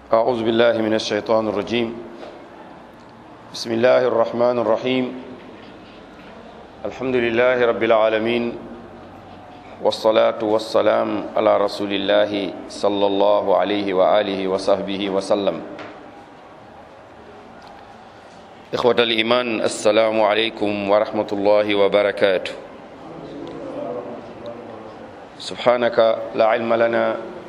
أعوذ بالله من الشيطان الرجيم بسم الله الرحمن الرحيم الحمد لله رب العالمين والصلاة والسلام على رسول الله صلى الله عليه وآله وصحبه وسلم إخوة الإيمان السلام عليكم ورحمة الله وبركاته سبحانك لا علم لنا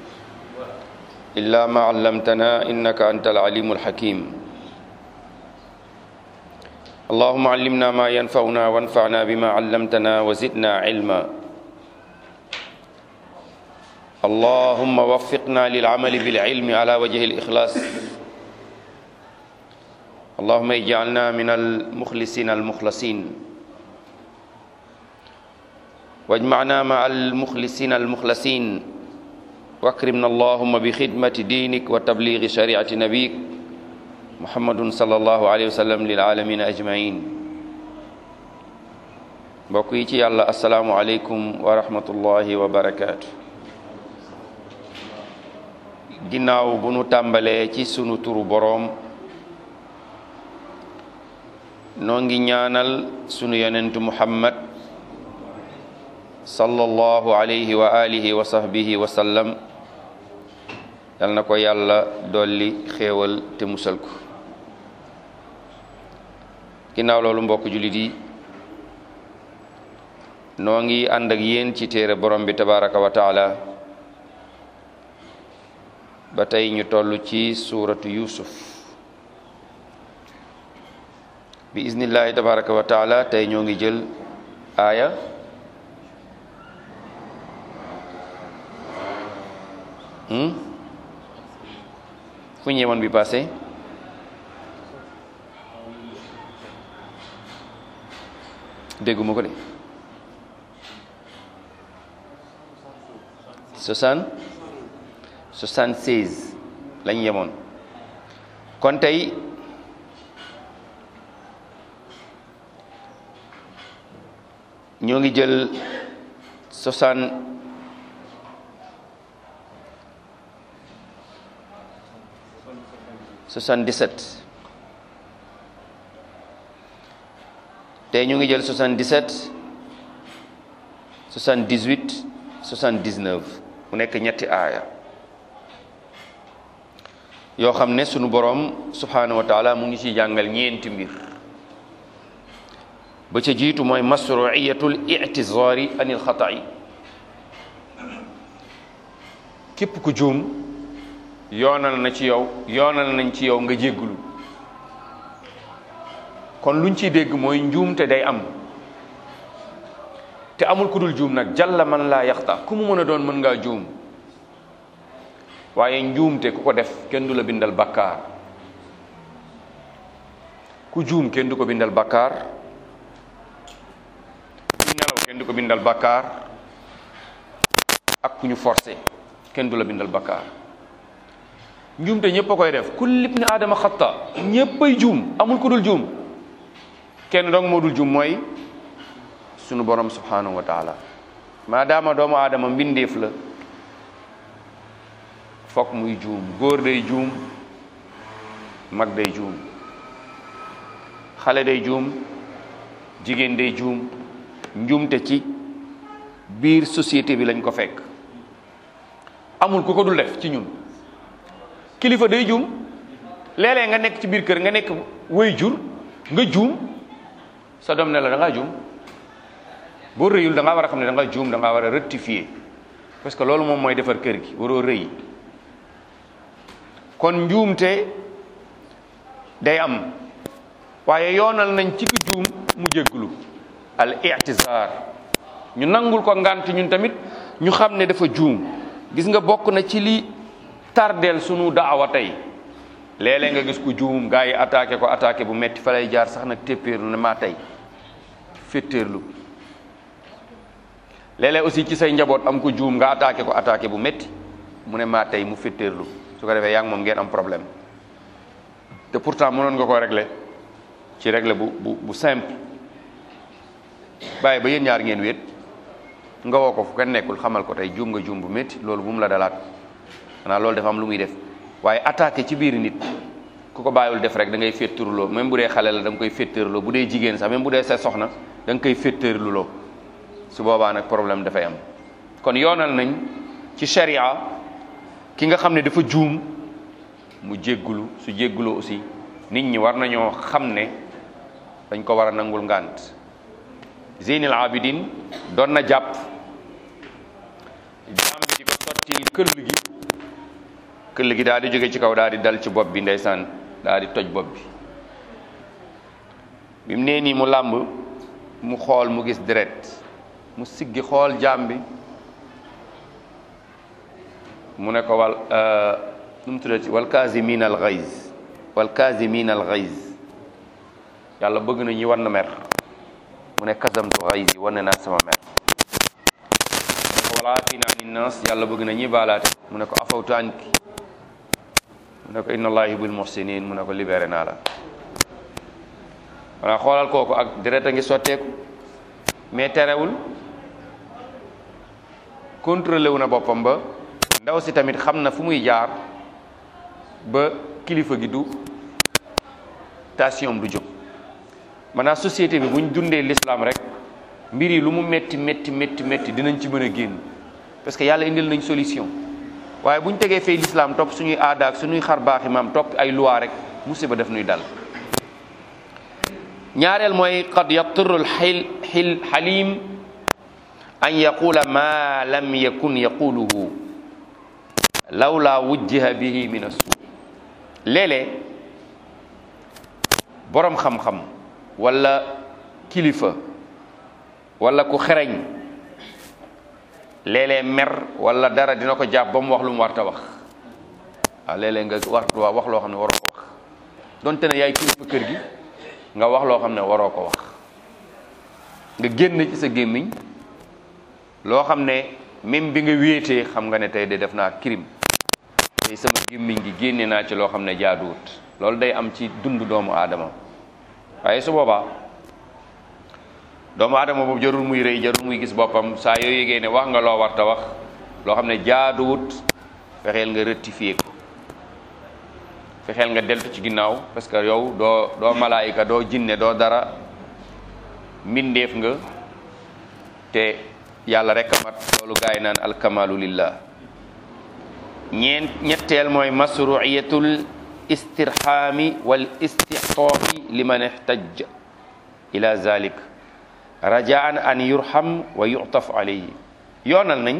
إلا ما علمتنا إنك أنت العليم الحكيم اللهم علمنا ما ينفعنا وانفعنا بما علمتنا وزدنا علما اللهم وفقنا للعمل بالعلم على وجه الإخلاص اللهم اجعلنا من المخلصين المخلصين واجمعنا مع المخلصين المخلصين واكرمنا اللهم بخدمة دينك وتبليغ شريعة نبيك محمد صلى الله عليه وسلم للعالمين أجمعين mbokk yi ci yàlla asalaamualeykum wa rahmatullahi wa barakaatu ginnaaw bu nu tàmbalee ci sunu turu boroom noo ngi ñaanal sunu yonentu muhammad sallallahu alayhi wa alihi wa sahbihi wa sallam yal na ko yàlla dolli xéewal te musal ko ginnaaw loolu mbokk jullit yi noo ngi ànd ak yéen ci téere borom bi tabaraka wa taala ba tey ñu toll ci suuratu yusuf bi iznillahi tabaraka wa taala tey ñoo ngi jël aaya fu ñu yemoon bi passé dégguma ko de soixante soixante seize lañ yemoon kon tey ñoo ngi jël soixante soixante-dix-sept tey ñu ngi jël soixante-dix-sept soixante-dix-huit soixante-dix-neuf mu nekk ñetti aaya yoo xam ne sunu boroom subhaanahu wa taala mu ngi ci jàngal ñeenti mbir ba ca jiitu mooy masruiyatul i'tizaari anil xata'i képp ku juum yoonal na ci yow yoonal nañ ci yow nga jégglu kon luñ ciy dégg mooy njuumte day am te amul ku dul juum nag jalla man laa yaxta ku mu mën a doon mën ngaa juum waaye njuumte ku ko def kenn du la bindal bakkaar ku juum kenn du ko bindal bakkaar ku nelaw kenn du ko bindal bakkaar ak ku ñu forcé kenn du la bindal bakkaar njuumte ñëpp a koy def kulli ibni aadama xatta ñëppay juum amul ku dul juum kenn dong moo dul juum mooy sunu borom subhanahu wa taala maadaama doomu aadama mbindeef la fokk muy juum góor day juum mag day juum xale day juum jigéen day juum njuumte ci biir société bi lañ ko fekk amul ku ko dul def ci ñun kilifa day juum léeg-léeg nga nekk ci biir kër nga nekk way jur nga juum sa doom ne la da ngaa juum boo rëyul da ngaa war a xam ne da nga juum da ngaa war a rectifier parce que loolu moom mooy defar kër gi waroo rëy kon njuumte day am waaye yoonal nañ ci ki juum mu jégglu al i'tizar ñu nangul ko ngant ñun tamit ñu xam ne dafa juum gis nga bokk na ci li tardeel sunu daawa tey léeg-léeg nga gis ku juum gaa yi attaqué ko attaqué bu metti fa lay jaar sax nag téppéerlu ne maa tey féttéerlu léeg-léeg aussi ci say njaboot am ko juum nga attaqué ko attaqué bu metti mu ne maa tey mu féttéerlu su ko defee yaa ngi moom ngeen am problème te pourtant mënoon nga ko régler ci régler bu bu bu simple bàyyi ba yéen ñaar ngeen wéet nga woo ko fu kenn nekkul xamal ko tey juum nga juum bu métti loolu bu mu la dalaat xanaa loolu dafa am lu muy def waaye attaqué ci biir nit ku ko bàyyiwul def rek da ngay féttarloo même bu dee xale la da nga koy féttarloo bu dee jigéen sax même bu dee sa soxna da nga koy féttarloo su boobaa nag problème dafay am kon yoonal nañ ci sharia ki nga xam ne dafa juum mu jéggulu su jégguloo aussi nit ñi war nañoo xam ne dañ ko war a nangul ngànt Zeynil Abidin doon na jàpp jaam bi di ko sottil këll gi këll gi daal di jóge ci kaw daal di dal ci bopp bi ndeysaan daal di toj bopp bi bi mu nee nii mu làmb mu xool mu gis deret mu siggi xool jaam bi mu ne ko wal nu mu tuddati wal kaasimin al ghayz wal kaasimin al ghayz yàlla bëgg na ñi war na mer mu ne kasamtu ghayz yi wane naa sama mer mu ne ko wal aafina anin nas yàlla bëgg na ñi baalaate mu ne ko afawtu anki mu ne ko inna allahi yuhibbul muhsinin mu ne ko libéré naa la wala xoolal kooku ak deret a ngi sotteeku mais terewul contrôlé wu na boppam ba ndaw si tamit xam na fu muy jaar ba kilifa gi du tension du jóg maanaam société bi bu ñu dundee l'islam rek mbir yi lu mu métti métti métti métti dinañ ci mën a génn parce que yàlla indil nañ solution waaye bu ñu tegee fee l'islam topp suñuy aada ak suñuy xar baaxi maam topp ay loi rek musiba def nuy dal ñaareel mooy qad yaturu lxil xil xalim an yaqula ma lam yakun yaquluhu lawla wujjiha bihi min assu léeg-léeg boroom xam-xam wala kilifa wala ku xereñ léeg-léeg mer wala dara dina ko jàpp ba mu wax lu mu warta wax waaw léeg-léeg nga war wax loo xam ne waroo ko wax donte ne yaay kilifa kër gi nga wax loo xam ne waroo ko wax nga génn ci sa gémmiñ loo xam ne même bi nga wéetee xam nga ne tey de def naa crime tey sama gémmiñ gi génne naa ci loo xam ne jaaduwut loolu day am ci dund doomu aadama waaye su boobaa doomu aadama boobu jarul muy rëy jarul muy gis boppam saa yoo yégee ne wax nga loo warta wax loo xam ne jaaduwut fexeel nga rectifier ko fexeel nga deltu ci ginnaaw parce que yow doo doo malaayika doo jinne doo dara mbindeef nga te yàlla rek a mat loolu gaa yi naan alkamalu lillah ñeen ñetteel mooy masruiyatul istirhami wal istixtaafi liman ihtaj ila zalik rajaan an yurham wa yu'taf alayhi yoonal nañ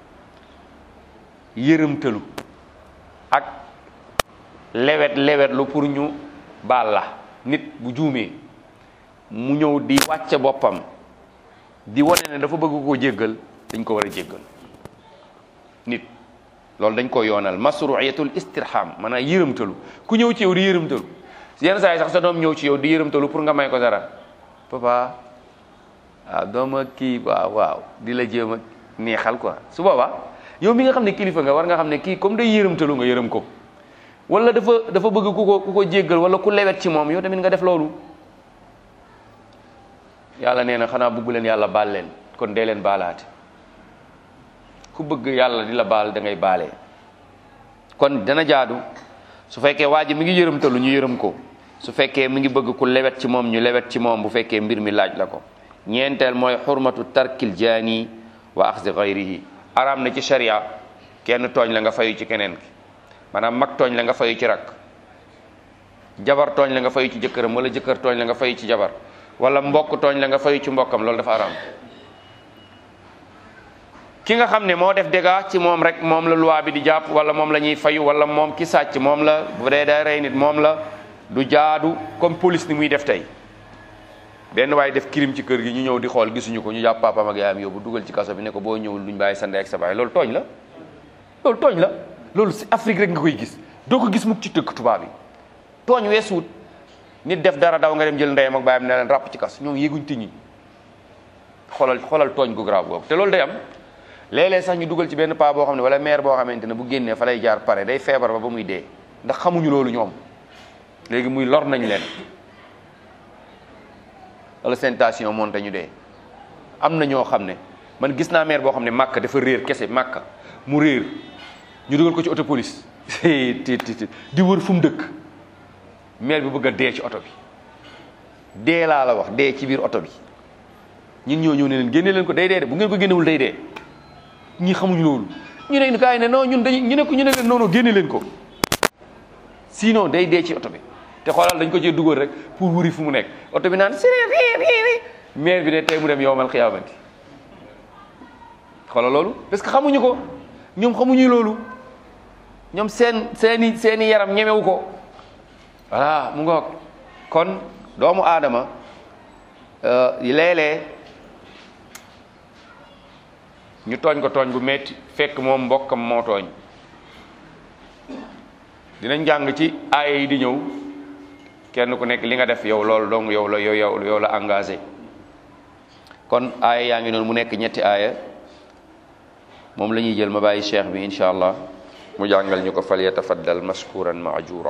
yërëmtalu ak lewet lewet lu pour ñu baal la nit bu juumee mu ñëw di wàcce boppam di wane ne dafa bëgg koo jéggal dañ ko war a jéggal nit loolu dañ ko yoonal masruiyatul istirham maanaam yërëmtalu ku ñëw ci yow di yërëmtalu yenn saa yi sax sa doom ñëw ci yow di yërëmtalu pour nga may ko dara papa waaw dooma kii waaw waaw di la jéem a neexal quoi su boobaa yow mi nga xam ne kilifa nga war nga xam ne kii comme day yërëmtalu nga yërëm ko wala dafa dafa bëgg ku ko ku ko jéggal wala ku lewet ci moom yow tamit nga def loolu yàlla nee na xanaa bëggu leen yàlla baal leen kon dee leen baalaate ku bëgg yàlla di la baal da ngay baalee kon dana jaadu su fekkee waa ji mi ngi yërëmtalu ñu yërëm ko su fekkee mi ngi bëgg ku lewet ci moom ñu lewet ci moom bu fekkee mbir mi laaj la ko ñeenteel mooy xurmatu tarkil jaani wa axzi gayrihi araam na ci sharia kenn tooñ la nga fayu ci keneen ki maanaam mag tooñ la nga fayu ci rak jabar tooñ la nga fayu ci jëkkëram wala jëkkër tooñ la nga fayu ci jabar wala mbokk tooñ la nga fayu ci mbokkam loolu dafa araam ki nga xam ne moo def dégâts ci moom rek moom la loi bi di jàpp wala moom la ñuy fayu wala moom ki sàcc moom la bu dee day rey nit moom la du jaadu comme police ni muy def tey benn waaye def crime ci kër gi ñu ñëw di xool gisuñu ko ñu jàpp papaam ak yaayam yóbbu dugal ci kaso bi ne ko boo ñëwul duñ bàyyi sa ndey ak sa baay loolu tooñ la loolu tooñ la loolu si Afrique rek nga koy gis doo ko gis mukk ci dëkk tubaab yi tooñ weesuwut nit def dara daw nga dem jël ndeyam ak baayam ne leen ràpp ci kas ñoom yéeguñ tiñi xoolal xoolal tooñ gu grave boobu te loolu day am léeg-léeg sax ñu dugal ci benn paa boo xam ne wala maire boo xamante ne bu génnee fa lay jaar pare day feebar ba ba muy dee ndax xamuñu loolu ñoom léegi muy lor nañ leen wala seen tension monté ñu dee am na ñoo xam ne man gis naa maire boo xam ne màkk dafa réer kese màkk mu réer ñu dugal ko ci auto police ti ti ti di wër fu mu dëkk maire bi bëgg a dee ci oto bi dee laa la wax dee ci biir oto bi ñun ñoo ñëw ne leen génne leen ko day dee de bu ngeen ko génnewul day dee ñi xamuñu loolu ñu ne gars yi ne non ñun dañu ñu ne ko ñu ne leen non non génne leen ko sinon day dee ci oto bi te xoolal dañ ko cee dugal rek pour wuri fu mu nekk oto bi naan siri ri ri maire bi ne tey mu dem yowmal xiyaamati xoolal loolu parce que xamuñu ko ñoom xamuñu loolu ñoom seen seeni seeni yaram ñemewu ko voilà mu ngoog kon doomu aadama léeg-léeg ñu tooñ ko tooñ bu metti fekk moom mbokkam moo tooñ dinañ jàng ci aaya yi di ñëw kenn ku nekk li nga def yow loolu dong yow la yow yow yow la engagé kon aaya yaa ngi noonu mu nekk ñetti aaya moom la ñuy jël ma bàyyi cheikh bi incha allah mu jàngal ñu ko fal yatafaddal mashkuran maajura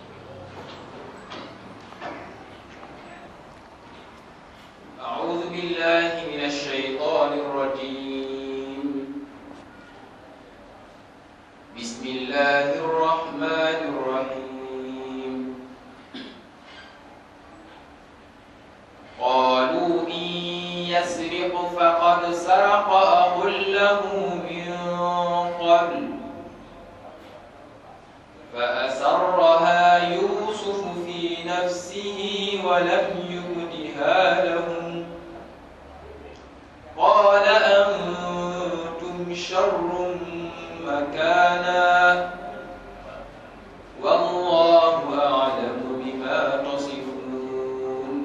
أعوذ بالله من الشيطان الرجيم بسم الله الرحمن الرحيم قالوا إن يسرق فقد سرق أخ له من قبل فأسرها يوسف في نفسه ولم يبدها لهم قال أنتم شر مكانا والله أعلم بما تصفون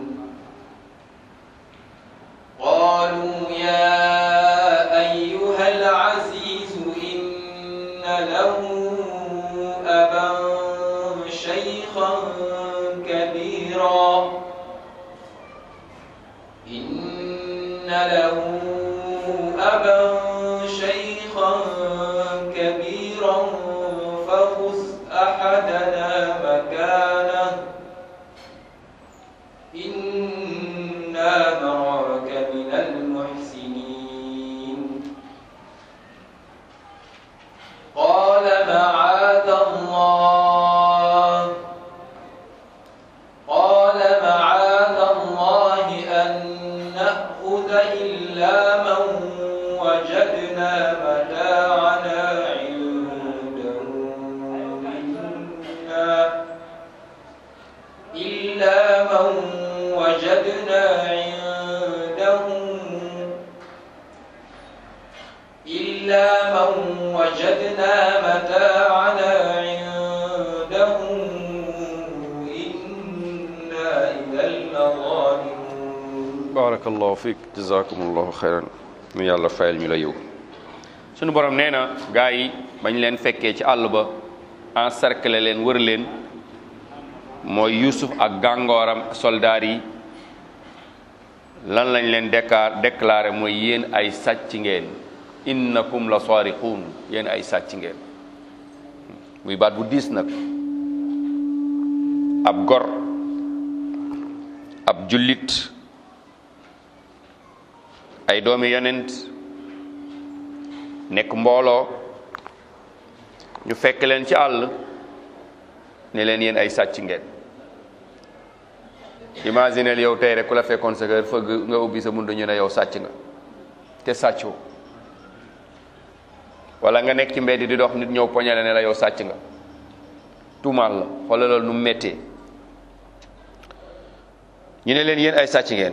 قالوا يا أيها العزيز إن له أبا شيخا كبيرا إن له أبا شيخا كبيرا فخذ أحدنا مكانه إنا نراك من المحسنين قال معاذ الله قال معاذ الله أن نأخذ إلا من وجدنا متاعنا عنده إنا إلا من وجدنا عنده إلا من وجدنا متاعنا عنده إنا إذا لظالمون barakallahu fiik jazakumullahu xayran mu yàlla fayal ñu la yow sunu borom nee na gaa yi bañ leen fekkee ci àll ba encercler leen wër leen mooy Yuusuf ak gàngooram soldaar yi lan lañ leen déclar déclaré mooy yéen ay sàcc ngeen innakum la sariquun yéen ay sàcc ngeen muy baat bu diis nag ab gor ab jullit ay doomi yonent nekk mbooloo ñu fekk leen ci àll ne leen yéen ay sàcc ngeen imagineel yow tey rek ku la fekkoon sa kër fëgg nga ubbi sa buntu ñu ne yow sàcc nga te sàccoo wala nga nekk ci mbedd di dox nit ñëw poñale ne la yow sàcc nga tuumaal la xoolal loolu nu mu méttee ñu ne leen yéen ay sàcc ngeen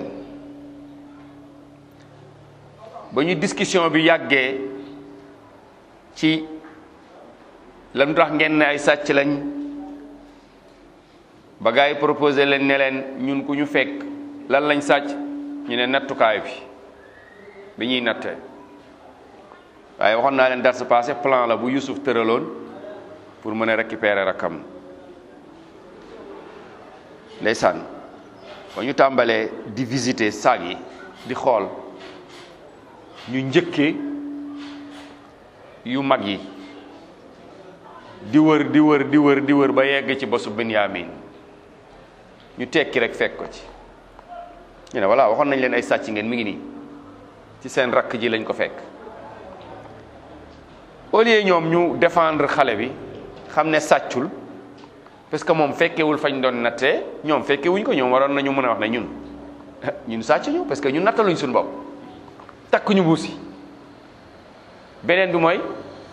ba ñu discussion bi yàggee ci lan tax ngeen ne ay sàcc lañ ba gars yi proposé leen ne leen ñun ku ñu fekk lan lañ sàcc ñu ne nattukaay bi bi ñuy nattee waaye waxoon naa leen dar sa passé plan la bu Youssouf tëraloon pour mën a récupérer rakam ndeysaan ba ñu tàmbalee di visiter saag yi di xool ñu njëkkee yu mag yi di wër di wër di wër di wër ba yegg ci bosu Benyamin ñu tekki rek fekk ko ci ñu ne voilà waxoon nañ leen ay sàcc ngeen mi ngi nii ci seen rakk ji lañ ko fekk au lieu ñoom ñu défendre xale bi xam ne sàccul parce que moom fekkewul fañ doon nattee ñoom fekkewuñ ko ñoom waroon nañu mën a wax ne ñun ñun sàcc ñu parce que ñun nattaluñ suñu bopp takk ñu buus yi beneen bi mooy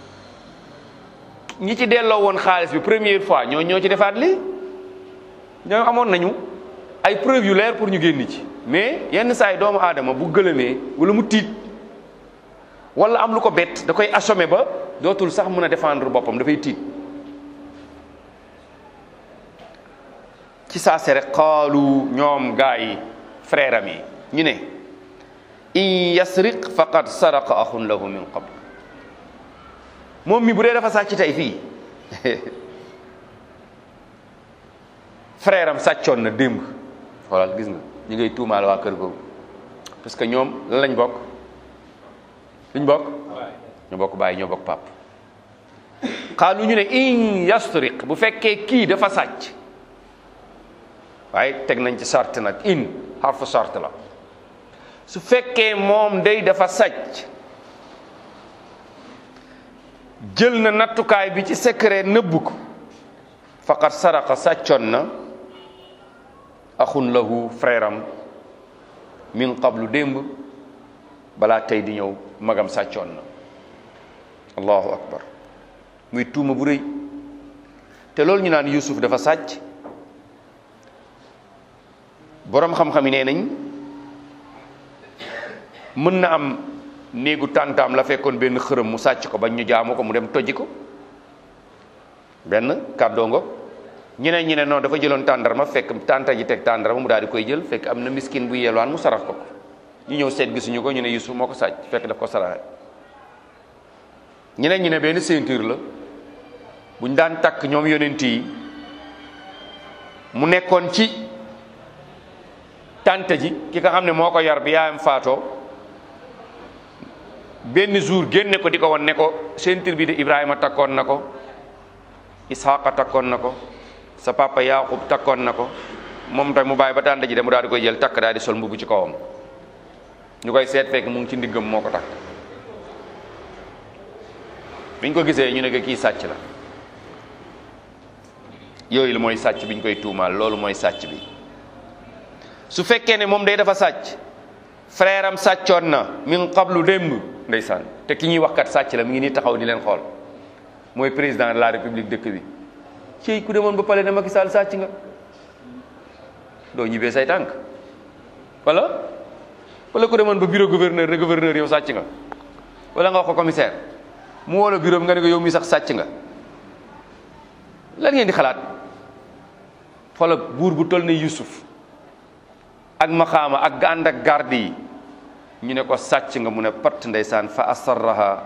ñi ci delloo woon xaalis bi première fois ñoo ñoo ci defaat lii ñoo amoon nañu ay preuve yu leer pour ñu génn ci mais yenn saa yi doomu aadama bu gëlëmee wala mu tiit wala am lu ko bett da koy assommé ba dootul sax mën a défendre boppam dafay tiit ci saa se rek xaalu ñoom gaa yi frère am yi ñu ne in yasriq faqad saraqa axun lahu min qabl moom mi bu dee dafa sàcc tey fii frère am sàccoon na démb xoolal gis nga ñu ngay tuumaal waa kër googu parce que ñoom lan lañ bokk luñ bokk ñoo bokk bàyyi ñoo bokk pap xaalu ñu ne in yasriq bu fekkee kii dafa sàcc waaye teg nañ ci sart nag in xarfu sart la su fekkee moom day dafa sàcc jël na nattukaay bi ci secret nëbbu ko faqat saraqa sàccoon na axun lahu frère am min qablu démb balaa tey di ñëw magam sàccoon na allahu akbar muy tuuma bu rëy te loolu ñu naan Yuusuf dafa sàcc boroom xam-xam yi nee nañ mën na am néegu tàntaam la fekkoon benn xërëm mu sàcc ko bañ ñu jaamu ko mu dem tojji ko benn kàddoo ngo ñeneen ñi ne non dafa jëloon tàndarma fekk tànta ji teg tàndarma mu daal di koy jël fekk am na miskin bu yelwaan mu sarax ko ko ñu ñëw seet gisuñu ko ñu ne Yusuf moo ko sàcc fekk daf ko saraxe ñeneen ñi ne benn ceinture la buñ daan takk ñoom yonent yi mu nekkoon ci tànta ji ki nga xam ne moo ko yar bi yaayam faatoo benn jour génne ko di ko won ne ko ceinture bi de Ibrahima takkoon na ko Isxaqa takkoon na ko sa papa Yaqub takkoon na ko moom tamit mu bàyyi ba tànta ji de mu daal di koy jël takk daal di sol mbubu ci kawam ñu koy seet fekk mu ngi ci ndiggam moo ko takk biñ ko gisee ñu ne ko kii sàcc la yooyu la mooy sàcc biñ koy tuumaal loolu mooy sàcc bi su fekkee ne moom day dafa sàcc frère am sàccoon na min qablu démb ndeysaan te ki ñuy wax kat sàcc la mi ngi nii taxaw di leen xool mooy président de la république dëkk bi ci ku demoon ba pale ne Macky Sall sàcc nga doo ñibbee say tànk wala wala ku demoon ba bureau gouverneur ne gouverneur yow sàcc nga wala nga wax ko commissaire mu woo la bureau bi nga ne ko yow mi sax sàcc nga lan ngeen di xalaat xoola buur bu toll ne Yusuf ak maxaama ak gànd ak garde yi ñu ne ko sàcc nga mu ne patt ndeysaan fa asarraha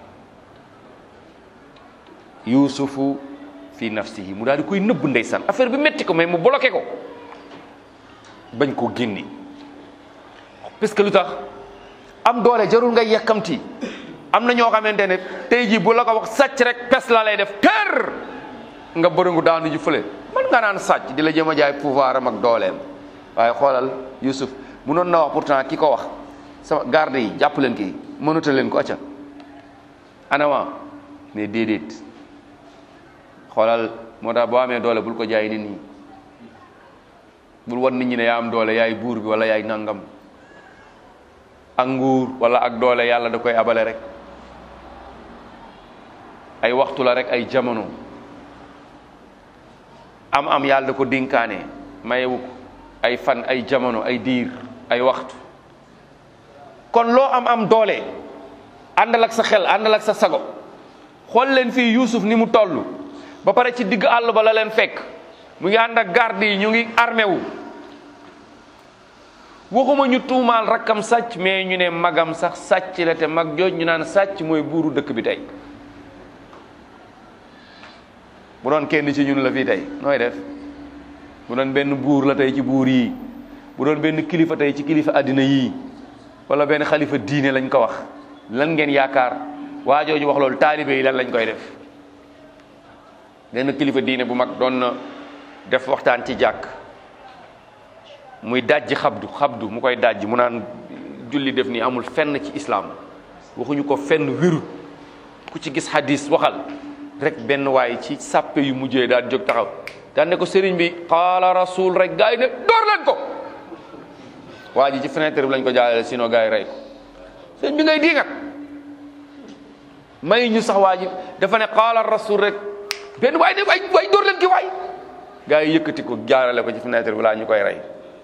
yusufu fi nafsihi mu daal di koy nëbb ndeysaan affaire bi metti ko mais mu bloqué ko bañ koo génni parce que lu tax am doole jarul ngay yàkkamti am na ñoo xamante ne tey jii bu la ko wax sàcc rek pes la lay def kër nga bërëngu daanu ji fële man nga naan sàcc di la jëm a jaay pouvoir am ak dooleem waaye xoolal Youssouf munoon na wax pourtant ki ko wax sama garde yi jàpp leen kii mënuta leen ko acca anama mais déedéet xoolal moo tax boo amee doole bul ko jaay nit ñi bul wan nit ñi ne yaa am doole yaay buur bi wala yaay nangam ak nguur wala ak doole yàlla da koy abale rek ay waxtu la rek ay jamono am am yàlla da ko dénkaane mayewu ko ay fan ay jamono ay diir ay waxtu kon loo am am doole àndal ak sa xel àndal ak sa sago xool leen fii Yuusuf ni mu toll ba pare ci digg àll ba la leen fekk mu ngi ànd ak garde yi ñu ngi armé wu waxuma ñu tuumaal rakkam sàcc mais ñu ne magam sax sàcc la te mag jooj ñu naan sàcc mooy buuru dëkk bi tey bu doon kenn ci ñun la fii tey nooy def bu doon benn buur la tey ci buur yi bu doon benn kilifa tey ci kilifa àddina yii wala benn xalifa diine lañ ko wax lan ngeen yaakaar waa jooju wax loolu taalibe yi lan lañ koy def benn kilifa diine bu mag doon na def waxtaan ci jàkk muy dajji xabdu xabdu mu koy dajji mu naan julli def ni amul fenn ci islaam waxuñu ko fenn wérut ku ci gis hadis waxal rek benn waay ci sàppe yu mujjee daal jóg taxaw daan ne ko sëriñ bi qaala rasul rek gars yi ne door leen ko waa ji ci fenêtre bi lañ ko jaarale sinon gars yi rey ko sëriñ bi ngay diingat may ñu sax waa ji dafa ne qaala rasul rek benn waay ne waay waay door leen ki waay gars yi yëkkati ko jaarale ko ci fenêtre bi laa ñu koy rey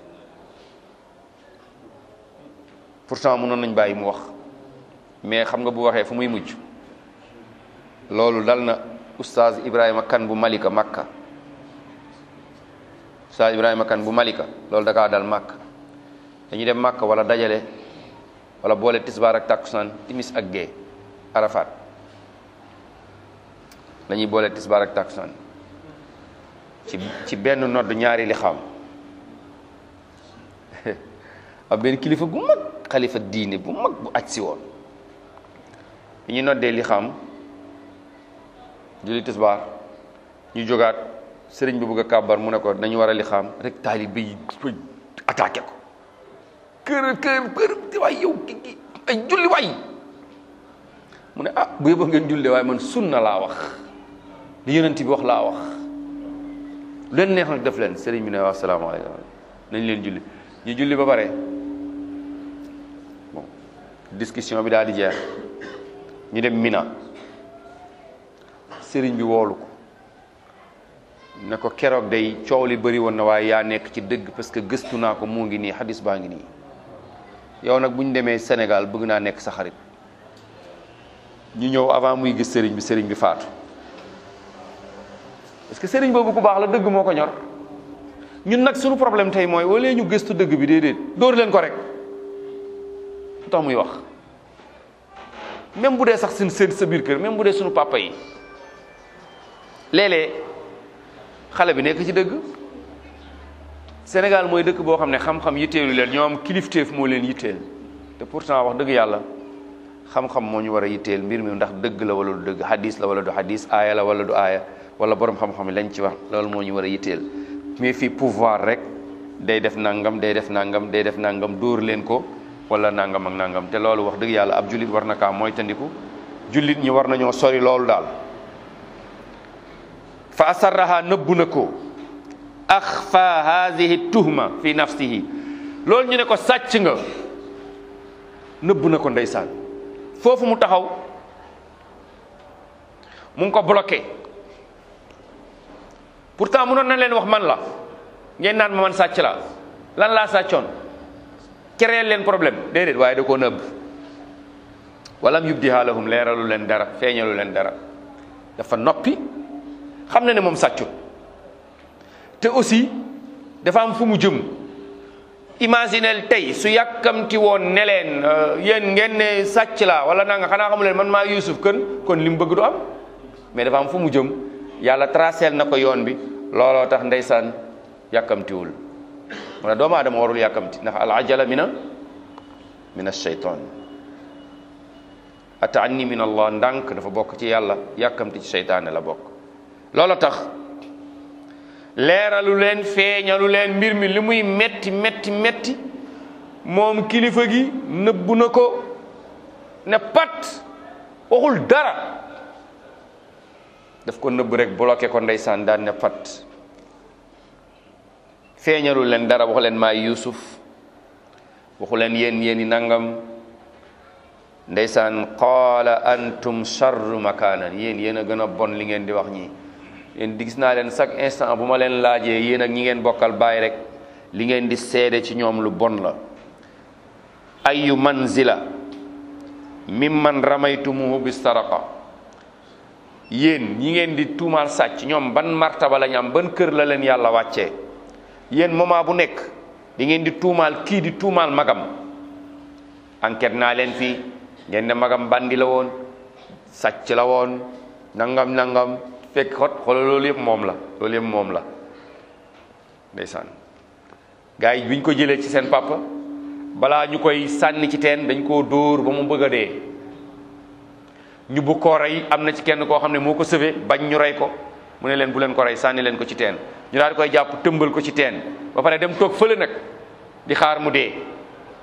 pourtant mënoon nañ bàyyi mu wax mais xam nga bu waxee fu muy mujj loolu dal na oustaz Ibrahima kan bu Malika Makka oustaz Ibrahima kan bu Malika loolu da kaa dal Makka dañuy dem Makka wala dajale wala boole tisbaar ak takkusaan timis ak gee Arafat dañuy boole tisbaar ak takkusaan ci ci benn nodd ñaari li xam ab benn kilifa gu mag xalifa diine bu mag bu aj si woon bi ñu noddee li xam julli tisbaar ñu jógaat sëriñ bi bëgg a kàbbar mu ne ko dañu war a li xam rek taalibe yi attaqué ko kër kër kër waay yow ki ki ay julli waay mu ne ah bu yëba ngeen julli waaye man sunna laa wax li yonent bi wax laa wax lu leen neex nag def leen sëriñ bi ne waaw salaamaaleykum nañ leen julli ñu julli ba pare bon discussion bi daal di jeex ñu dem Mina sëriñ bi woolu ko ne ko keroog day coow li bëri woon na waaye yaa nekk ci dëgg parce que gëstu naa ko mu ngi nii xadis baa ngi nii yow nag bu ñu demee Sénégal bëgg naa nekk sa xarit ñu ñëw avant muy gis sëriñ bi sëriñ bi faatu parce que sëriñ boobu ku baax la dëgg moo ko ñor ñun nag suñu problème tey mooy wala ñu gëstu dëgg bi déedéet dóor leen ko rek lu tax muy wax même bu dee sax seen seen sa biir kër même bu dee suñu papa yi léeg-léeg xale bi nekk ci dëgg Sénégal mooy dëkk boo xam ne xam-xam yitteelu leen ñoom kilifteef moo leen yitteel te pourtant wax dëgg yàlla xam-xam moo ñu war a yitteel mbir mi ndax dëgg la wala du dëgg hadis la wala du hadis aaya la wala du aaya wala borom xam-xam yi lañ ci wax loolu moo ñu war a yitteel mais fii pouvoir rek day def nangam day def nangam day def nangam dóor leen ko wala nangam ak nangam te loolu wax dëgg yàlla ab jullit war na kaa mooy tandiku jullit ñi war nañoo sori loolu daal fa asarraha nëbbu na ko axfa hadihi tuhma fi nafsihi loolu ñu ne ko sàcc nga nëbbu na ko ndeysaan foofu mu taxaw mu ngi ko bloqué pourtant mënoon na leen wax man la ngeen naan ma man sàcc la lan laa sàccoon créer leen problème déedéet waaye da koo nëbb walam yubdiha lahum leeralu leen dara feeñalu leen dara dafa noppi xam na ne moom sàccut te aussi dafa am fu mu jëm imaginel tey su yàkkamti woon ne leen yéen ngeen ne sàcc la wala naa nga xanaa xamu leen man maa Yuusuf kën kon li mu bëgg du am mais dafa am fu mu jëm yàlla tracel na ko yoon bi looloo tax ndeysaan yàkkamtiwul mu ne doomu aadama warul yàkkamti ndax al ajala mina min ashaytan ataanni min allah ndànk dafa bokk ci yàlla yàkkamti ci seytaane la bokk looloo tax leeralu leen feeñalu leen mbir mi li muy metti metti metti moom kilifa gi nëbbu na ko ne pat waxul dara daf ko nëbb rek bloqué ko ndeysaan daan ne pat feeñalu leen dara waxu leen maay Yuusuf waxu leen yéen yéen i nangam ndeysaan qaala antum charru makaanan yéen yéen a gën a bon li ngeen di wax ñii yéen di gis naa leen chaque instant bu ma leen laajee yéen ak ñi ngeen bokkal bàyyi rek li ngeen di seede ci ñoom lu bon la ayu manzila mimman ramaytumuhu bi saraqa yéen ñi ngeen di tuumaal sàcc ñoom ban martaba la ñu am ban kër la leen yàlla wàccee yéen moment bu nekk di ngeen di tuumaal kii di tuumaal magam enquête naa leen fii ngeen ne magam bandi la woon sàcc la woon nangam nangam fekk xot xoolal loolu yëpp moom la loolu yëpp moom la ndeysaan gars yi bi ñu ko jëlee ci seen papa balaa ñu koy sànni ci teen dañ koo dóor ba mu bëgg a dee ñu bu koo rey am na ci kenn koo xam ne moo ko sëfe bañ ñu rey ko mu ne leen bu leen ko rey sànni leen ko ci teen ñu daal di koy jàpp tëmbal ko ci teen ba pare dem toog fële nag di xaar mu dee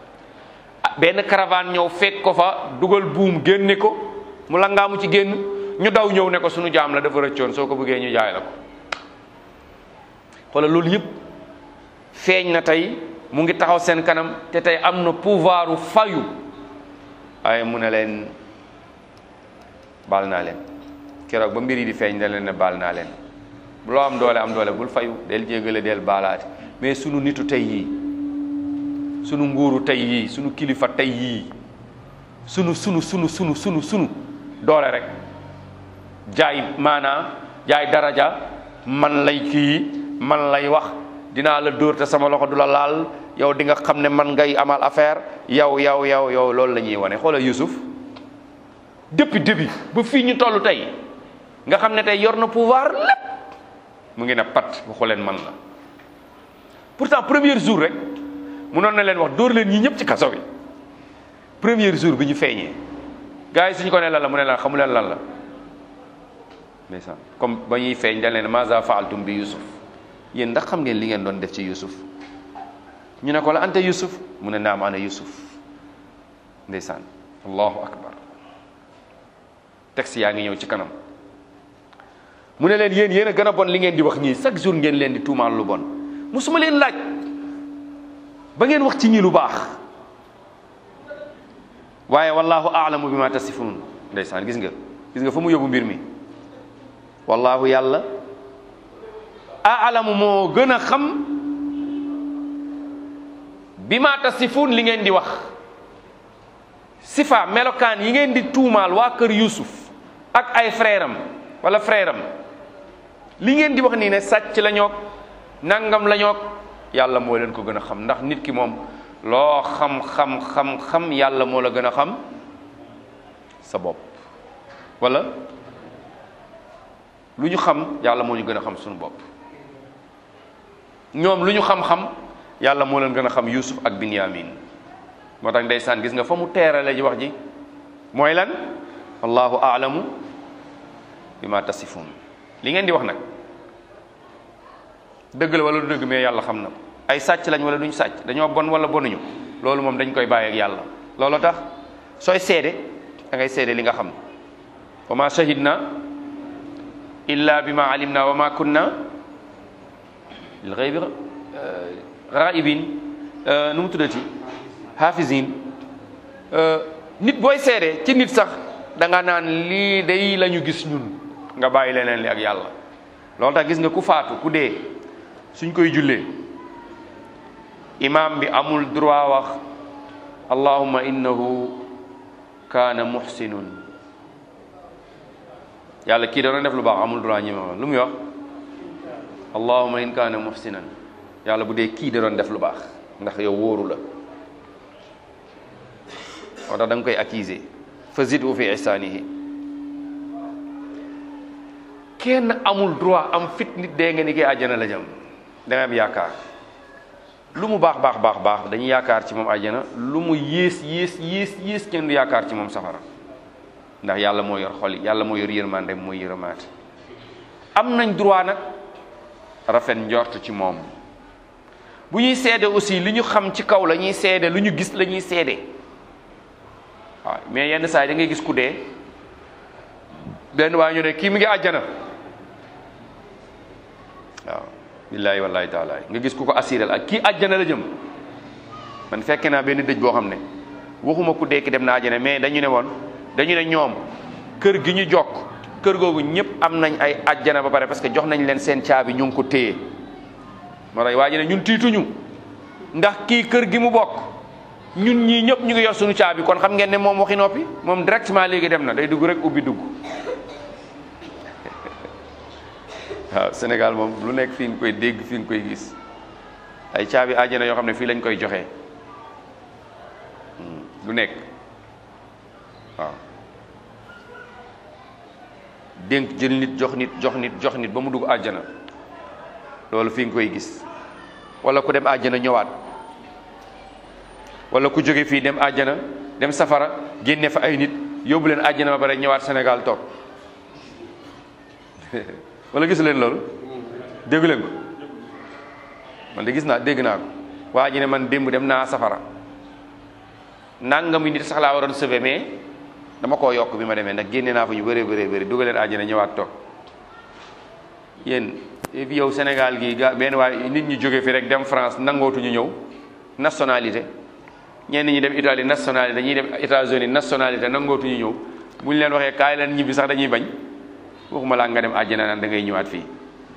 benn caravane ñëw fekk ko fa dugal buum génne ko mu langaamu ci génn ñu daw ñëw ne ko sunu jaam la dafa rëccoon soo ko bëggee ñu jaay la ko xoolal loolu yëpp feeñ na tey mu ngi taxaw seen kanam te tey am na pouvoiru fayu waaye mu ne leen baal naa leen keroog ba mbir yi di feeñ da leen ne baal naa leen loo am doole am doole bul fayu del jéggale del baalaati mais sunu nitu tey yii sunu nguuru tey yii sunu kilifa tey yii sunu sunu sunu sunu sunu sunu doole rek jaay maanaa jaay daraja man lay kii man lay wax dinaa la dóor te sama loxo du la laal yow di nga xam ne man ngay amal affaire yow yow yow yow loolu la ñuy wane xoolal Youssouf depuis début ba fii ñu toll tey nga xam ne tey yor na pouvoir lépp mu ngi ne pat waxu leen man la pourtant premier jour rek munoon na leen wax dóor leen ñi ñëpp ci kaso bi premier jour bi ñu feeñee gars yi suñu ko ne lan la mu ne lan xamu leen lan la ndeysaan comme ba ñuy feeñ dañ leen maza faaltum bi Youssouf yéen ndax xam ngeen li ngeen doon def ci Youssouf ñu ne ko la anta Youssouf mu ne naam ana Youssouf ndeysaan allahu akbar texte yaa ngi ñëw ci kanam mu ne leen yéen yéen a gën a bon li ngeen di wax ñii chaque jour ngeen leen di tuumaal lu bon musuma leen laaj ba ngeen wax ci ñi lu baax waaye wallahu aalamu bi ma tasifun ndeysaan gis nga gis nga fa mu yóbbu mbir mi wallahu yàlla aalamu moo gën a xam bi ma tasifun li ngeen di wax sifa melokaan yi ngeen di tuumaal waa kër Yuusuf ak ay frère am wala frère am li ngeen di wax nii ne sàcc la ñoog nangam la ñoog yàlla moo leen ko gën a xam ndax nit ki moom loo xam xam xam xam yàlla moo la gën a xam sa bopp wala lu ñu xam yàlla moo ñu gën a xam suñu bopp ñoom lu ñu xam-xam yàlla moo leen gën a xam Yuusuf ak Binyamin moo tax ndeysaan gis nga fa mu teerale ji wax ji mooy lan wallahu aalamu bi ma tasifun li ngeen di wax nag dëgg la wala du dëgg mais yàlla xam na ay sàcc lañ wala duñ sàcc dañoo bon wala bonuñu loolu moom dañ koy bàyyi ak yàlla loolu tax sooy seede da ngay seede li nga xam wa ma shahidna illa bi ma alimna wa ma kunna lil ghaybi ghaibin nu mu tuddati hafizin nit booy seede ci nit sax da nga naan lii day la ñu gis ñun nga bàyyi leneen li ak yàlla loolu tax gis nga ku faatu ku dee suñ koy jullee imam bi amul droit wax allahumma innahu kaana muhsinun yàlla kii doon def lu baax amul droit ñi ma lu muy wax allahumma in kaana muhsinan yàlla bu dee kii da doon def lu baax ndax yow wóoru la moo tax da nga koy accuser fa zidu fi ihsanihi kenn amul droit am fit nit dee nga ni kii àjjana la jëm da nga am yaakaar lu mu baax baax baax baax dañuy yaakaar ci moom àjjana lu mu yées yées yées yées kenn du yaakaar ci moom safara ndax yàlla moo yor xol yi yàlla moo yor yërmande mooy yërëmaate am nañ droit nag rafet njort ci moom bu ñuy seede aussi li ñu xam ci kaw la ñuy seede lu ñu gis la ñuy seede waaw mais yenn saa yi da ngay gis ku dee benn waaye ñu ne kii mi ngi àjjana waaw billaahi wallaahi taala nga gis ku ko assuré ak kii àjjana la jëm man fekke naa benn dëj boo xam ne waxuma ku dee ki dem na àjjana mais dañu ne woon dañu ne ñoom kër gi ñu jokk kër googu ñëpp am nañ ay àjjana ba pare parce que jox nañ leen seen caabi ñu ngi ko téye moo tax waa ji ne ñun tiituñu ndax kii kër gi mu bokk ñun ñii ñëpp ñu ngi yor suñu caabi kon xam ngeen ne moom waxi noppi moom directement léegi dem na day dugg rek ubbi dugg waaw Sénégal moom lu nekk fii nga koy dégg fii nga koy gis ay caabi àjjana yoo xam ne fii lañ koy joxe lu nekk waaw dénk jël nit jox nit jox nit jox nit ba mu dugg àjjana loolu fii nga koy gis wala ku dem àjjana ñëwaat wala ku jóge fii dem àjjana dem safara génne fa ay nit yóbbu leen àjjana ba pare ñëwaat Sénégal toog wala gis leen loolu déggu leen ko man de gis naa dégg naa ko waa ji ne man démb dem naa safara nangami nit sax laa waroon sauver mais dama koo yokk bi ma demee ndax génne naa fa ñu bëree bëree bëri dugaleen àjjana ñëwaat toog yéen fi yow Sénégal gi ga benn waay nit ñi jóge fi rek dem France nangootuñu ñëw nationalité ñenn ñi dem Italie nationalité dañuy dem États-Unis nationalité nangootuñu ñëw bu ñu leen waxee kaay leen ñibbi sax dañuy bañ waxuma laa nga dem àjjana naan da ngay ñëwaat fii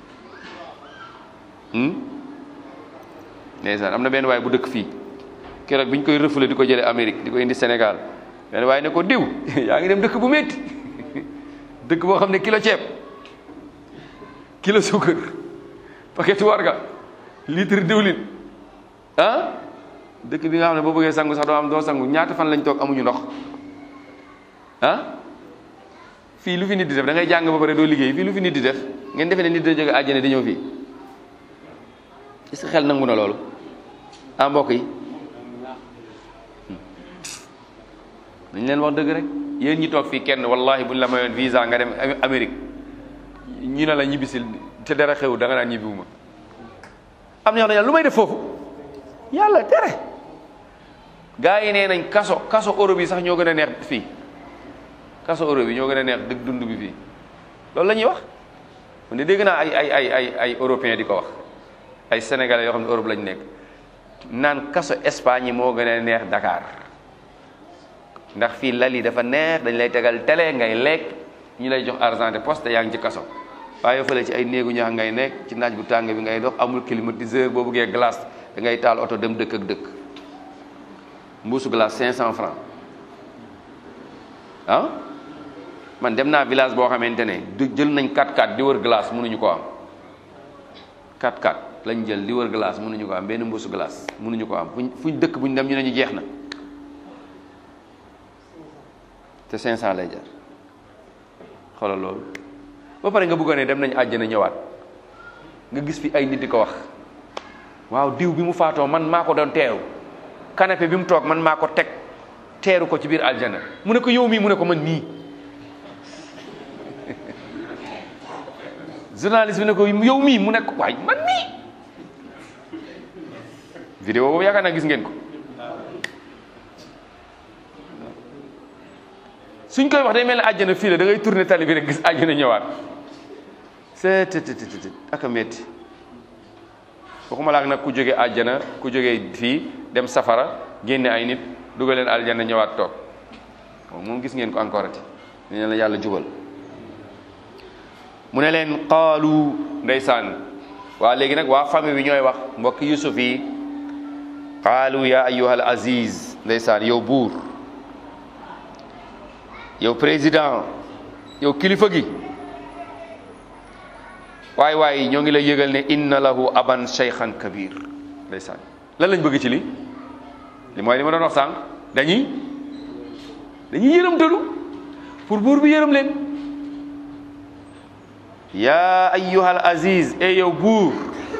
ndeysaan am na benn waay bu dëkk fii keroog bi ñu koy refoulé di ko jëlee Amérique di ko indi Sénégal benn waaye ne ko diw yaa ngi dem dëkk bu métti dëkk boo xam ne kilo ceeb kilo suukar paquet warga litre diwlin ah dëkk bi nga xam ne boo bëggee sangu sax doo am doo sangu ñaata fan lañ toog amuñu ndox ah fii lu fi nit di def da ngay jàng ba pare doo liggéey fii lu fi nit di def ngeen defee ne nit da jóge àjjana di ñëw fii est-ce que xel nangu na loolu ah mbokk yi dañ leen wax dëgg rek yéen ñi toog fii kenn wallahi buñ la mayoon visa nga dem Amérique ñu ne la ñibbisil te dara xew da nga naan ñibbiwuma am na yoo lu may def foofu yàlla tere gaa yi nee nañ kaso kaso Europe yi sax ñoo gën a neex fii kaso Europe yi ñoo gën a neex dëgg dund bi fii loolu la ñuy wax man de dégg naa ay ay ay ay ay européens di ko wax ay sénégalais yoo xam ne Europe lañ nekk naan kaso Espagne yi moo gën a neex Dakar ndax fii lal yi dafa neex dañ lay tegal télé ngay lekk ñu lay jox argent de poste yaa ngi ci kaso waaye fële ci ay néegu ñax ngay nekk ci naaj bu tàng bi ngay dox amul climatiseur boo bëggee glace da ngay taal oto dem dëkk ak dëkk mbuusu glace 500 francs ah man dem naa village boo xamante ne du jël nañ 4x4 di wër glace mënuñu ko am 4x4 lañ jël di wër glace mënuñu ko am benn mbuusu glace mënuñu ko am fuñ fuñ dëkk buñ dem ñu ne ñu jeex na te 500 lay jar xoolal loolu ba pare nga bëggoon ne dem nañ àjjana ñëwaat nga gis fi ay nit di ko wax waaw diw bi mu faatoo man maa ko doon teeru canapé bi mu toog man maa ko teg teeru ko ci biir aljana mu ne ko yow mii mu ne ko man nii journaliste bi ne ko yow mii mu ne ko waay man mii vidéo boobu yaakaar naa gis ngeen ko suñ koy wax day mel ne àjjana fii la da ngay tourner tali bi rek gis àjjana ñëwaat c'est ak a métti waxuma laak nag ku jóge àjjana ku jóge fii dem safara génne ay nit dugal leen aljana ñëwaat toog moom gis ngeen ko encore ati ne la yàlla jubal mu ne leen qaalu ndeysaan waa léegi nag waa famille bi ñooy wax mbokk yusuf yi qaalu ya ayyuhal aziz ndeysaan yow buur yow président yow kilifa gi waay waay ñoo ngi lay yëgal ne inna lahu aban shaykhan kabir ndeysaan lan lañ bëgg ci li li mooy li ma doon wax sànq dañuy dañuy yërëmtalu pour buur bi yërëm leen yaa ayyuhal aziz e yow buur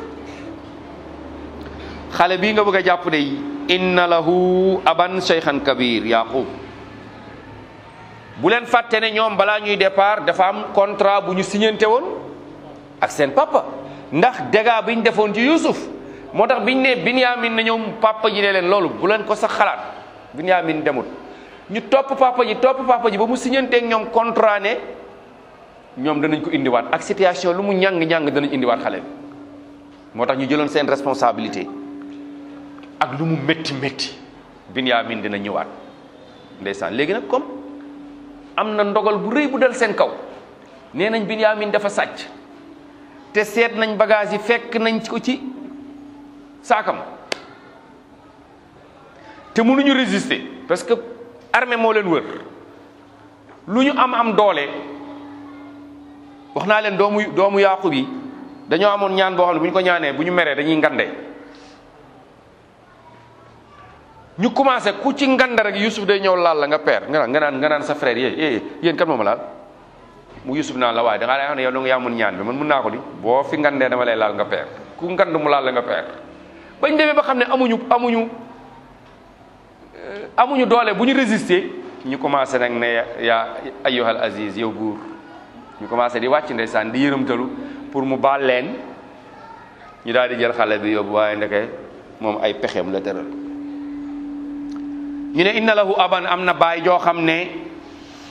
xale bii nga bëgg a jàpp de inna lahu aban shaykhan kabir yaqub bu leen fàtte ne ñoom balaa ñuy départ dafa am contrat bu ñu signante woon ak seen papa ndax dégâts bi ñu defoon ci Yuusuf moo tax biñ ne Binyamin na ñoom papa ji ne leen loolu bu leen ko sax xalaat Binyamin demut ñu topp papa ji topp papa ji ba mu signanteeg ñoom contrat ne ñoom danañ ko indiwaat ak situation lu mu ñàng-ñàng danañ indiwaat xale bi moo tax ñu jëloon seen responsabilité ak lu mu métti métti Binyamin dina ñëwaat ndeysaan léegi nag comme am na ndogal bu rëy bu dal seen kaw nee nañ Binyamin dafa sàcc te seet nañ bagage yi fekk nañ ko ci saakam te mënuñu résister parce que armée moo leen wër lu ñu am am doole wax naa leen doomu doomu Yaaqub yi dañoo amoon ñaan boo xam ne bu ñu ko ñaanee bu ñu meree dañuy ngande ñu commencé ku ci ngande rek Yusuf day ñëw laal la nga peer nga naan nga naan nga naan sa frère yee eh yéen kan mooma laal mu Yusuf naan la waaye da ngaa lay wax ne yow da nga yaa mun ñaan bi man mun naa ko di boo fi ngandee dama lay laal nga peer ku ngand mu laal la nga peer bañ demee ba xam ne amuñu amuñu amuñu doole bu ñu résister ñu commencé nag ne yaa ayyuhal aziz yow buur ñu commencé di wàcc ndeysaan di yërëmtalu pour mu baal leen ñu daal di jël xale bi yóbbu waaye ndeke moom ay pexeem la tëral ñu ne inna lahu aban am na baay joo xam ne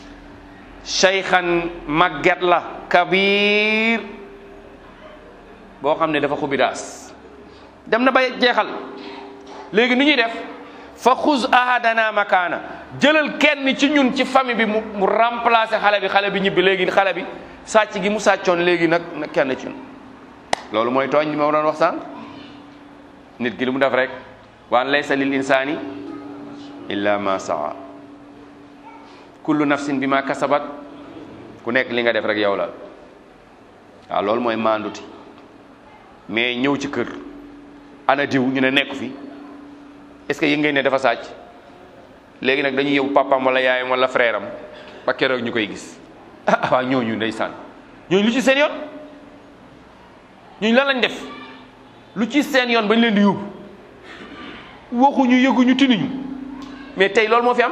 cheykhan màgget la kabir boo xam ne dafa xubidaas dem na ba jeexal léegi nu ñuy def fa xuz ahadana makaana jëlal kenn ci ñun ci famille bi mu mu remplacer xale bi xale bi ñibbi léegi xale bi sàcc gi mu sàccoon léegi nag na kenn ci ñun loolu mooy tooñ li ma doon wax sànq nit ki li mu def rek waan laysa lil insani illa ma saa kullu nafsin bi ma kasabat ku nekk li nga def rek yow la waaw loolu mooy maanduti mais ñëw ci kër ana diw ñu ne nekk fi est-ce que yëg ngeen ne dafa sàcc léegi nag dañuy yóbbu papaam wala yaayam wala frère am ba keroog ñu koy gis ah waaw ñooñu ndeysaan ñooñu lu ci seen yoon ñooñu lan lañ def lu ci seen yoon bañ leen di yóbbu waxuñu yëguñu tinuñu mais tey loolu moo fi am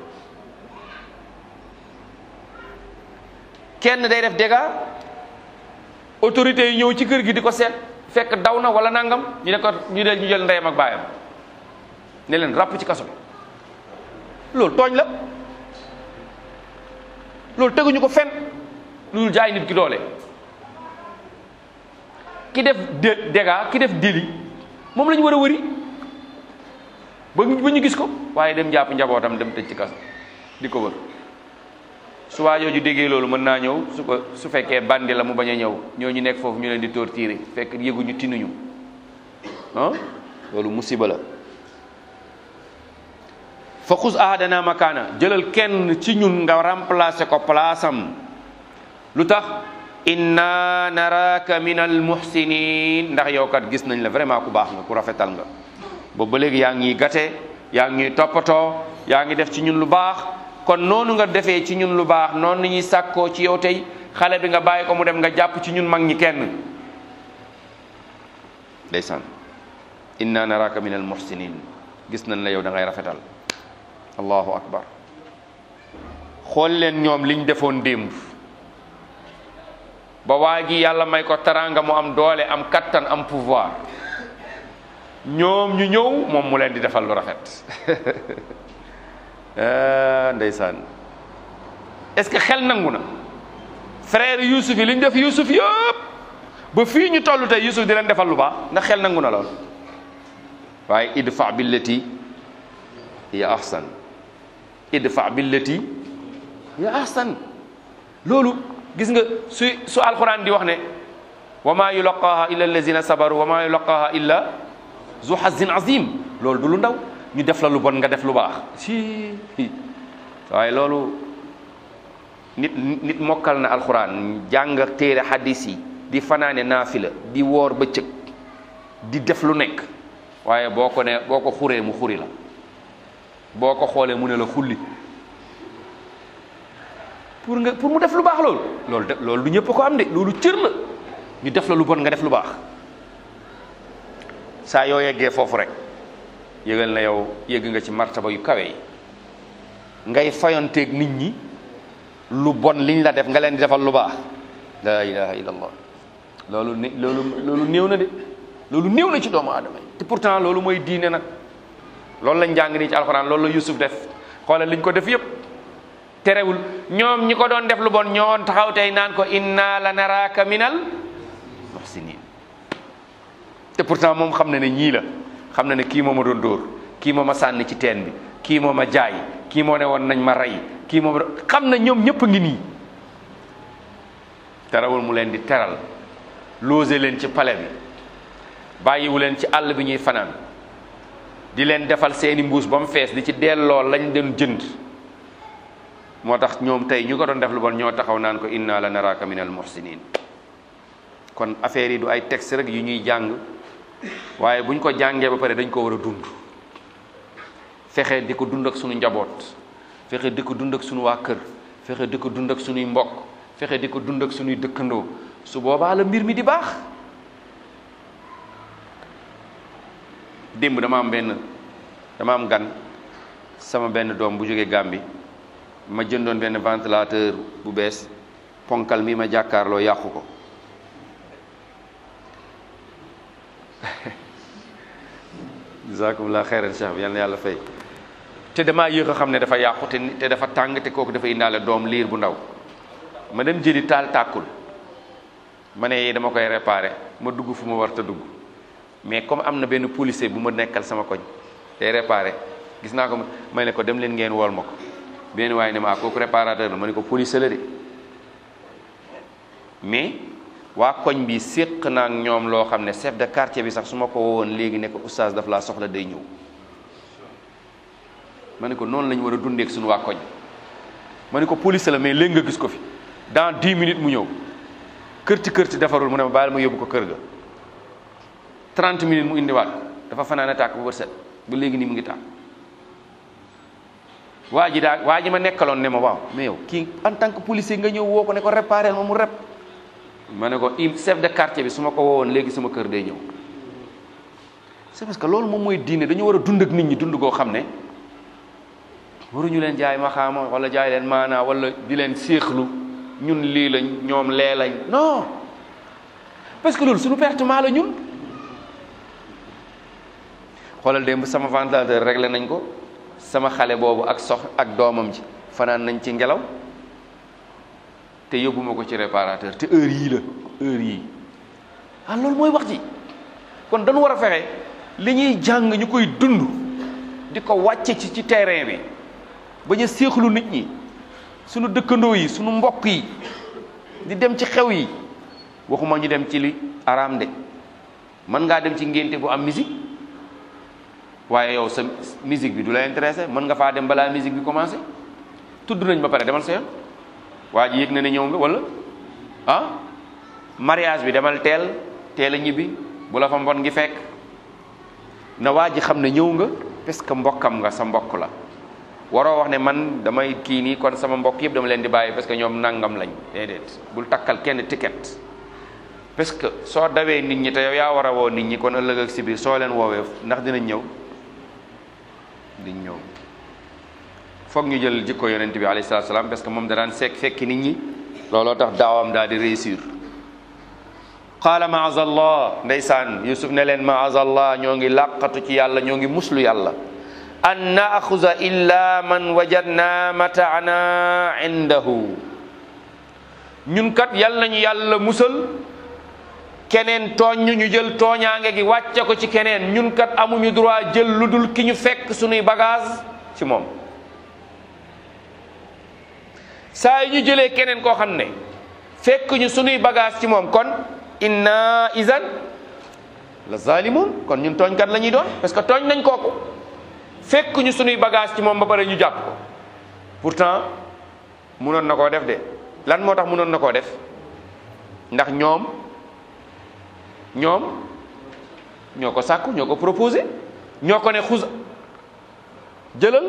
kenn day def dégâts autorités yi ñëw ci kër gi di ko seet fekk daw na wala nangam ñu ne ko ñu del ñu jël ndeyam ak baayam ne leen ràpp ci kaso bi loolu tooñ la loolu teguñu ko fen lu dul jaay nit ki doole ki def dé dégâts ki def délit moom la ñu war a wëri ba ba ñu gis ko waaye dem jàpp njabootam dem tëj ci kaso di ko wër su waa jooju déggee loolu mën naa ñëw su ko su fekkee bandi la mu bañ a ñëw ñoo ñu nekk foofu ñu leen di torturer fekk yëguñu tinuñu ah loolu musiba la fa xus ahadana makaana jëlal kenn ci ñun nga remplacer ko place am lu tax inna naraka min al muhsinin ndax yow kat gis nañ la vraiment ku baax nga ku rafetal nga boobu ba léegi yaa ngi gate yaa ngi toppatoo yaa ngi def ci ñun lu baax kon noonu nga defee ci ñun lu baax noonu ñuy sàkkoo ci yow tey xale bi nga bàyyi ko mu dem nga jàpp ci ñun mag ñi kenn ndeysaan inna naraka min al muhsinin gis nañ la yow da ngay rafetal allahu akbar xool leen ñoom liñ defoon démb ba waa gi yàlla may ko taranga mu am doole am kattan am pouvoir ñoom ñu ñëw moom mu leen di defal lu rafet ndeysaan est-ce que xel nangu na frère Youssouf yi li ñu def Youssouf yëpp ba fii ñu toll tey Youssouf di leen defal lu baax ndax xel nangu na lool waaye idfa billati ya ahsan idfa billati ya ahsan loolu gis nga su su alquran di wax ne wa ma yulaqaha illa allazina sabaru wa ma yulaqaha illa zu hazin azim loolu du lu ndaw ñu def la lu bon nga def lu baax si waaye loolu nit nit mokkal na alquran jàng téere hadis yi di fanaane naafila di woor bëccëg di def lu nekk waaye boo ko ne boo ko xuree mu xuri la boo ko xoolee mu ne la xulli pour nga pour mu def lu baax loolu loolu de loolu du ñëpp ko am de loolu cër la ñu def la lu bon nga def lu baax saa yoo yeggee foofu rek yëgal na yow yëgg nga ci martaba yu kawe yi ngay fayonteeg nit ñi lu bon liñ la def nga leen di defal lu baax la ilaha illallah loolu ne loolu loolu néew na de loolu néew na ci doomu aadama yi te pourtant loolu mooy diine nag loolu lañ jàng nii ci alxuraan loolu la Yusuf def xoolal liñ ko def yépp terewul ñoom ñi ko doon def lu bon ñoo taxaw tey naan ko inna la naraka minal muhsinin te pourtant moom xam na ne ñii la xam na ne kii moo ma doon dóor kii moo ma sànni ci teen bi kii moo ma jaay kii moo ne woon nañ ma rey kii moo ma xam na ñoom ñëpp a ngi nii terewul mu leen di teral loose leen ci pale bi bàyyiwu leen ci àll bi ñuy fanaan di leen defal seeni mbuus ba mu fees di ci delloo lañ doon jënd moo tax ñoom tey ñu ko doon def lu bon ñoo taxaw naan ko inna la naraka min al muhsinin kon affaire yi du ay texte rek yu ñuy jàng waaye buñ ko jàngee ba pare dañ ko war a dund fexe di ko dund ak suñu njaboot fexe di ko dund ak suñu waa kër fexe di ko dund ak suñuy mbokk fexe di ko dund ak suñuy dëkkandoo su boobaa la mbir mi di baax démb dama am benn dama am gan sama benn doom bu jógee Gàmbi ma jëndoon benn ventilateur bu bees ponkal mi ma jàkkaarloo yàqu ko jazakumullah xeyran cheikh bi yal na yàlla fay te damaa yéex a xam ne dafa yàqu te te dafa tàng te kooku dafa indaale doom liir bu ndaw ma dem jëli taal tàkkul ma ne dama koy réparé ma dugg fu ma war ta dugg mais comme am na benn policier bu ma nekkal sama koñ day réparé gis naa ko ma ne ko dem leen ngeen wool ma ko benn waaye ne ma kooku réparateur la ma ne ko policier la de mais waa koñ bi séq naa ak ñoom loo xam ne chef de quartier bi sax su ma ko woowoon léegi ne ko oustaz daf laa soxla day ñëw ma ne ko noonu la ñu war a dundee ak suñu waa koñ ma ne ko policier la mais léegi nga gis ko fi dans 10 minutes mu ñëw kërti kërti defarul mu ne ma baal ma yóbbu ko kër ga 30 minutes mu indiwaat ko dafa fanaane tàkk bu bët set ba léegi nii mu ngi tàkk waa ji daa waa ji ma nekkaloon ne ma waaw mais yow kii en tant que policier nga ñëw woo ko ne ko réparé ma mu rep ma ne ko im chef de quartier bi su ma ko woowoon léegi sama kër day ñëw c'est parce que loolu moom mooy diine dañu war a dund ak nit ñi dund goo xam ne waruñu leen jaay maxaama wala jaay leen maanaa wala di leen séexlu ñun lii lañ ñoom lee lañ non parce que loolu suñu pertement la ñun xoolal démb sama ventilateur réglé nañ ko sama xale boobu ak sox ak doomam ji fanaan nañ ci ngelaw te yóbbuma ko ci réparateur te heure yii la heure yii ah loolu mooy wax ji kon dañu war a fexe li ñuy jàng ñu koy dund di ko wàcce ci ci terrain bi bañ a séexlu nit ñi sunu dëkkandoo yi sunu mbokk yi di dem ci xew yi waxuma ñu dem ci li araam de mën ngaa dem ci ngénte bu am musique waaye yow sa musique bi du la intéressé mën nga faa dem balaa musique bi commencé tudd nañ ba pare demal sa yoon waa ji yëg na ne ñëw nga wala ah mariage bi demal teel teel a ñibbi bu la fa mbon ngi fekk na waa ji xam ne ñëw nga parce que mbokkam nga sa mbokk la waroo wax ne man damay kii nii kon sama mbokk yëpp dama leen di bàyyi parce que ñoom nangam lañ déedéet bul takkal kenn ticket parce que soo dawee nit ñi te yow yaa war a woo nit ñi kon ëllëg ak si biir soo leen woowee ndax dinañ ñëw diñ ñëw foog ñu jël jikko yonent bi alayhi salaatu salaam parce que moom da daan sekk fekki nit ñi looloo tax daawam daal di réussir qaala maazallah ndeysaan yusuf ne leen maazallah ñoo ngi làqatu ci yàlla ñoo ngi muslu yàlla an naaxuza illa man wajadna mataana indahu ñun kat yal nañu yàlla musal keneen tooñ ñu ñu jël tooñaange gi wàcce ko ci keneen ñun kat amuñu droit jël lu dul ki ñu fekk suñuy bagage ci moom saa yi ñu jëlee keneen koo xam ne fekk ñu suñuy bagage ci moom kon inna izan la zalimun kon ñun tooñkat la ñuy doon parce que tooñ nañ kooku fekk ñu suñuy bagage ci moom ba pare ñu jàpp ko pourtant munoon na koo def de lan moo tax munoon na koo def ndax ñoom ñoom ñoo ko sàkku ñoo ko proposé ñoo ko ne xus jëlal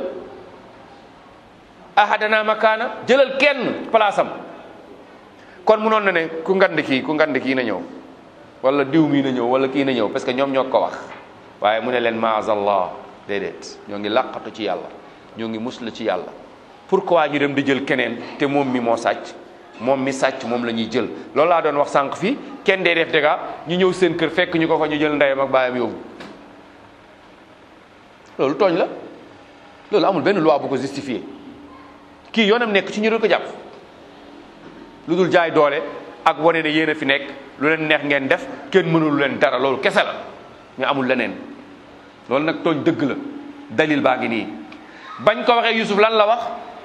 ahadana makaana jëlal kenn place am kon munoon na ne ku ngand kii ku ngand kii na ñëw wala diw mii na ñëw wala kii na ñëw parce que ñoom ñoo ko wax waaye mu ne leen maazallah déedéet ñoo ngi làqatu ci yàlla ñoo ngi musla ci yàlla pourquoi ñu dem di jël keneen te moom mi moo sàcc moom mi sàcc moom la ñuy jël loolu laa doon wax sànq fii kenn dee def dégâts ñu ñëw seen kër fekk ñu ko fa ñu jël ndeyam ak baayam yóbbu loolu tooñ la loolu amul benn loi bu ko justifié kii yoonam nekk ci ñu doon ko jàpp lu dul jaay doole ak wane ne yéen a fi nekk lu leen neex ngeen def kenn mënul leen dara loolu kese la ñu amul leneen loolu nag tooñ dëgg la dalil baa ngi nii bañ ko waxee Yusuf lan la wax